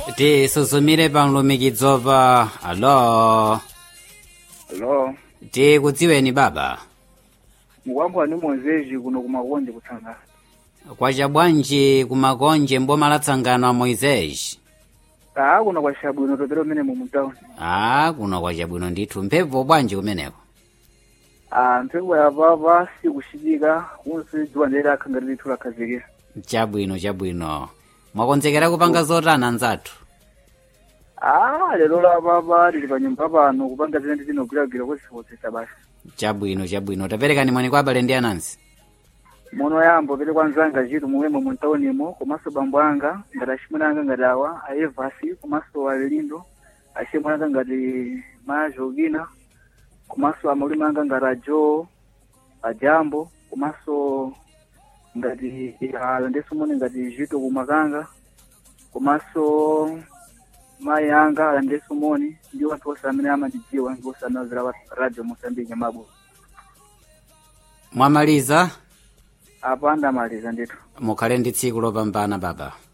tisuzumire pa mlumikizo pa alo Hello. tikudziweni baba Mukwambwa ni Mozeji kuno kumakonje kutsangana. kwacha bwanji kumakonje mboma la tsangano a moisés Ah kuno kwa shabwino topero mene mu mtown. a kuno kwacha bwino ndithu mphepo bwanji kumeneko Ah mphepo ya baba si kushidika kunsi dziwa ndere akhangati lithu lakhazikira. chabwino chabwino mwakonzekera kupanga zotani anzathu Ah lero la baba lili pa nyumba pano kupanga zina zinogwiragwira kusipotsesa basi. chabwino chabwino taperekani mwani kwa abale ndi anansi Mono yambo pere kwanzanga chitu muwemo mu townimo komanso bambo anga ngati achimwene anga ngati awa aevasi komanso alilindo achimwene anga ngati majogina komanso amalime anga ngati ajo ajambo komanso ngati alandeso mone ngati jito kumakanga komanso mayi anga alandeso moni ndi wanthu onse amene amandidziwa ndi onse amazira radio mosambike mabo mwamaliza apa ndamaliza ndithu mukhale ndi tsiku lopambana baba